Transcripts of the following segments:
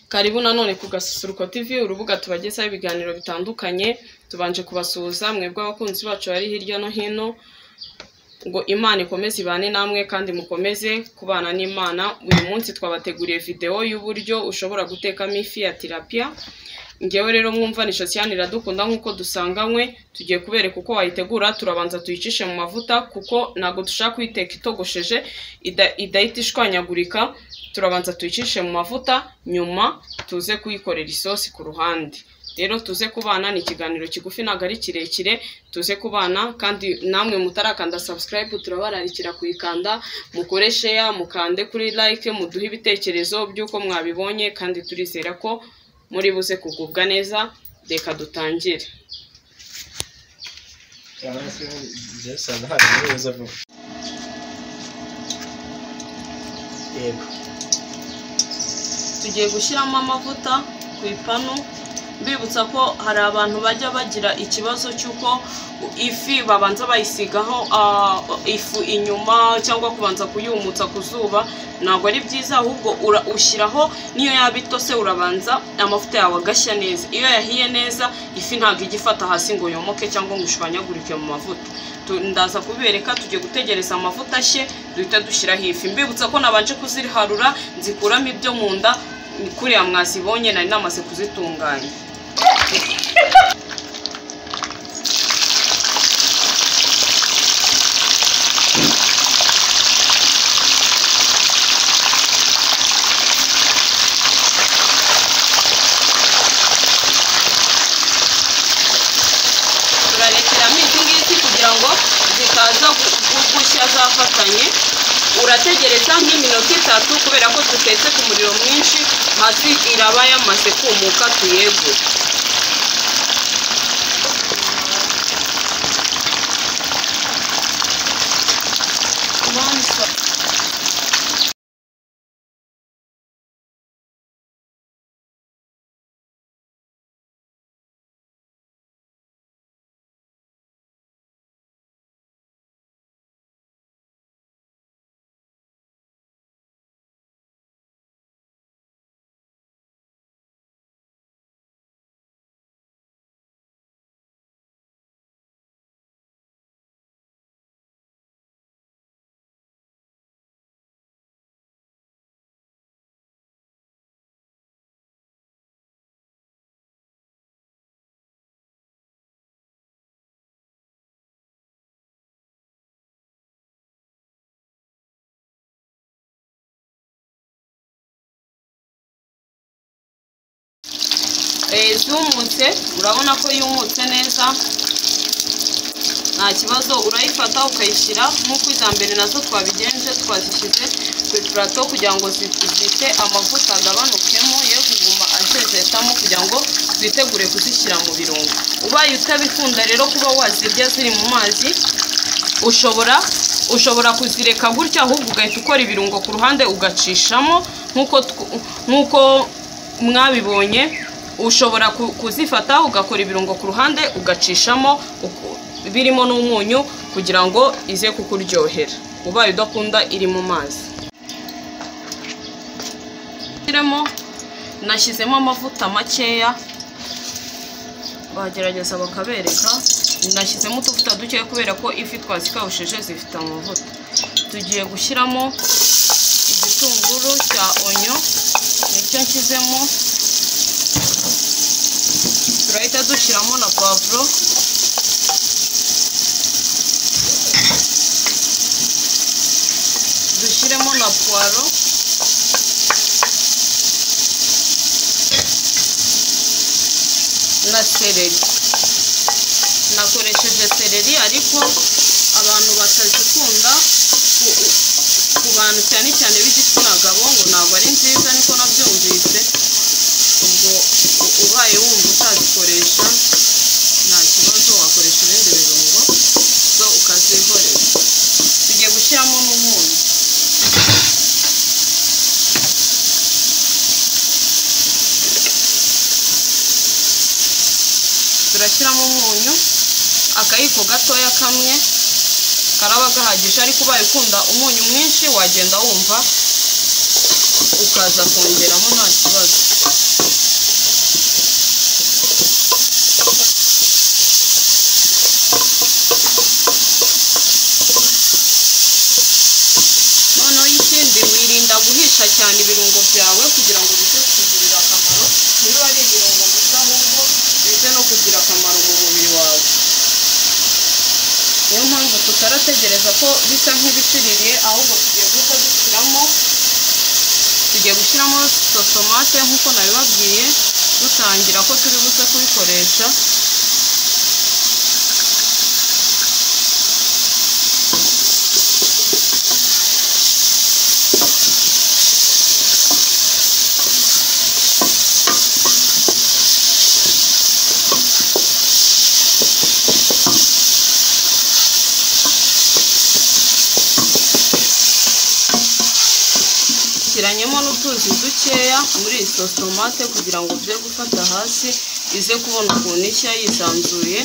Karibu nanone ku Gasusuruko TV, urubuga tubagezaho ibiganiro bitandukanye, tubanje kubasuhuza mwebwe abakunzi bacu bari hirya no hino, ngo Imana ikomeze ibane namwe kandi mukomeze kubana n'Imana, uyu munsi twabateguriye videwo y'uburyo ushobora gutekamo ifi ya tilapia, ngewe rero mwumvanisha Siyani iradukunda nk'uko dusanganywe, tugiye kubereka uko wayitegura, turabanza tuyicishe mu mavuta kuko ntabwo dushaka kuyiteka itogosheje, ida- idahita ishwanyagurika, turabanza tuyicishe mu mavuta, nyuma tuze kuyikorera isosi ku ruhande. Rero tuze kubana ni ikiganiro kigufi ntabwo ari kirekire, tuze kubana kandi namwe mutarakanda subscribe turabararikira kuyikanda, mukore share, mukande kuri like, muduhe ibitekerezo by'uko mwabibonye kandi turizera ko muri buze kugubwa neza, reka dutangire. byasanga hari neza vuba yego tugiye gushyiramo amavuta ku ipanu mbibutsa ko hari abantu bajya bagira ikibazo cy'uko ifi babanza bayisigaho ah, ifu inyuma cyangwa kubanza kuyumutsa ku zuba ntabwo ari byiza ahubwo ura- ushyiraho n'iyo yaba itose urabanza amavuta yawe agashya neza iyo yahiye neza ifi ntabwo ijya ifata hasi ngo yomoke cyangwa ngo ishwanyagurike mu mavuta Tu- ndaza kubereka tugiye gutegereza amavuta ashye duhita dushyiraho ifi mbibutsa ko nabanje kuziharura nzikuramo ibyo mu nda ni kuriya mwazibonye nari namaze kuzitunganya turarekeramo izi ngizi kugira ngo zitaza gu- gu- gushya zafatanye urategereza nk'iminota itatu kubera ko dutetse ku muriro mwinshi hasi iraba yamaze kumuka tuyegure Monster. Eh, zumutse urabona ko yumutse neza nta kibazo urayifata ukayishyira nk'uko iza mbere nazo twabigenje twazishyize ku ipurato kugira ngo zi- zite amavuta agabanukemo ye kuguma azezetamo kugira ngo twitegure kuzishyira mu birungo ubaye utabikunda rero kuba wazirya ziri mu mazi ushobora ushobora kuzireka gutya ahubwo ugahita ukora ibirungo ku ruhande ugacishamo nk'uko tw- nk'uko mwabibonye ushobora ku- kuzifata ugakora ibirungo ku ruhande ugacishamo uku- birimo n'umunyu kugira ngo ize kukuryohera ubaye udakunda iri mu mazi Shyiremo, nashyizemo amavuta makeya bagerageza bakabereka nashyizemo utuvuta dukeya kubera ko ifi twazikawushije zifite amavuta tugiye gushyiramo igitunguru cya onyo nicyo nshyizemo turahita dushyiramo na pavuro dushyiremo na puwaro na sereri nakoresheje sereri ariko abantu batazikunda ku- ku bantu cyane cyane b'igitsina gabo ngo ntabwo ari nziza niko nabyumvise ubwo u- ubaye wumva utazikoresha nta kibazo wakoresha ibindi birungo zo ukazihorera tugiye gushyiramo n'umunyu turashyiramo umunyu akayiko gatoya kamwe karaba gahagije ariko ubaye ukunda umunyu mwinshi wagenda wumva ukaza kongeramo nta kibazo kugira ngo bize kukugirira akamaro niba ari ibirungo gusa ahubwo bize no kugira akamaro mu mubiri wawe niyo mpamvu tutarategereza ko bisa nk'ibiciriye ahubwo tugiye guhita dushyiramo tugiye gushyiramo sosomate nk'uko nabibabwiye dutangira ko turi buze kubikoresha shyiranyemo n'utuzi dukeya muri iyi sosomate kugira ngo bye gufata hasi ize kubona ukuntu ishya yisanzuye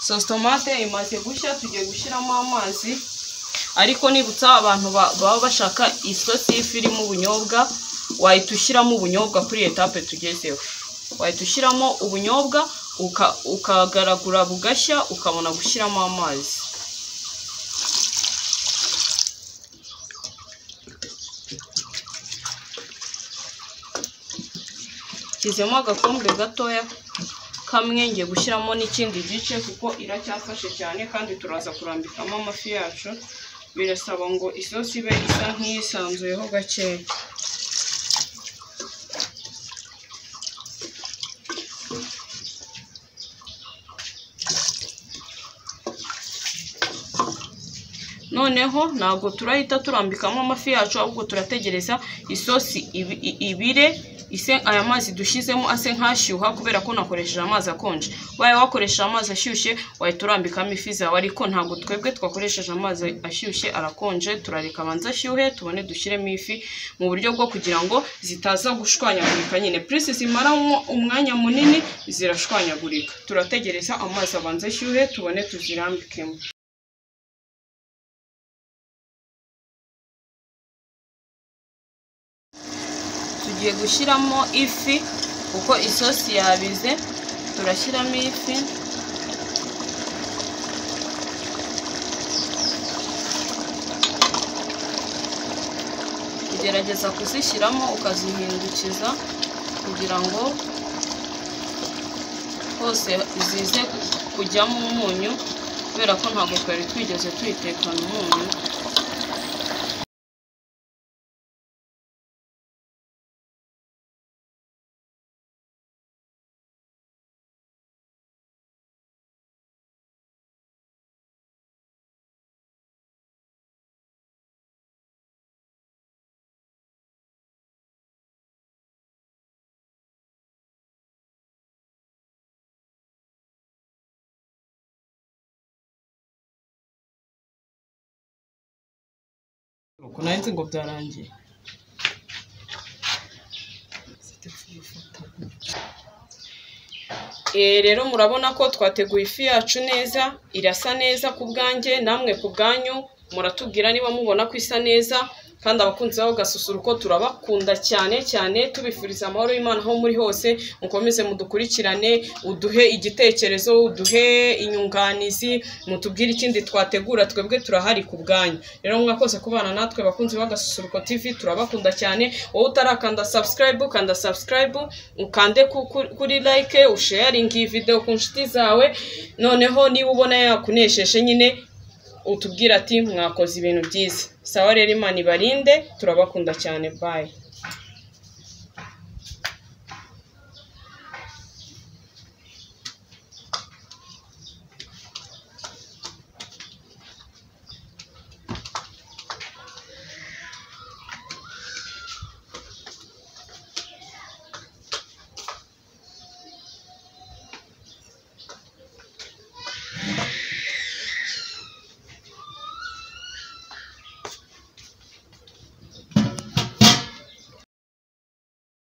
sosomate imaze gushya tugiye gushyiramo amazi ariko nibutsa abantu ba- baba bashaka isosi y'ifi irimo ubunyobwa wahita ushyiramo ubunyobwa kuri etape tugezeho wahita ushyiramo ubunyobwa uka- ukagaragura bugashya ukabona gushyiramo amazi shyizemo agakombe gatoya kamwe ngiye gushyiramo n'ikindi gice kuko iracyafashe cyane kandi turaza kurambikamo amafi yacu birasaba ngo isosi ibe isa nk'iyisanzuyeho gakeya noneho ntabwo turahita turambikamo amafi yacu ahubwo turategereza isosi ibi- i- ibire ise aya mazi dushyizemo ase nk'ashyuha kubera ko nakoresheje amazi akonje waye wakoresheje amazi ashyushye wahita urambikamo ifi zawe ariko ntabwo twebwe twakoresheje amazi ashyushye arakonje turareka abanza ashyuhe tubone dushyiremo ifi mu buryo bwo kugira ngo zitaza gushwanyagurika nyine purisi zimara umwo- umwanya munini zirashwanyagurika turategereza amazi abanza ashyuhe tubone tuzirambikemo tugiye gushyiramo ifi kuko isosi yabize turashyiramo ifi ugerageza kuzishyiramo ukazihindukiza kugira ngo hose zize kujyamo umunyu kubera ko ntabwo twari twigeze tuyitekana umunyu uku nahise ngo byarangiye rero murabona ko twateguye ifi yacu neza irasa neza ku bwanjye namwe ku bwanyu muratubwira niba mubona ko isa neza kandi abakunzi babo gasusuruko turabakunda cyane cyane tubifuriza amahoro y'imana aho muri hose mukomeze mudukurikirane uduhe igitekerezo uduhe inyunganizi mutubwire ikindi twategura twebwe turahari ku bwanyu rero mwakoze kubana natwe bakunzi bagasusuruko tv turabakunda cyane wowe utarakanda subscribe kanda subscribe ukande ku- ku- kuri like usharinge iyi video ku nshuti zawe noneho niba ubona yakunesheje nyine utubwire ati mwakoze ibintu byiza sawa rero imana ibarinde turabakunda cyane bye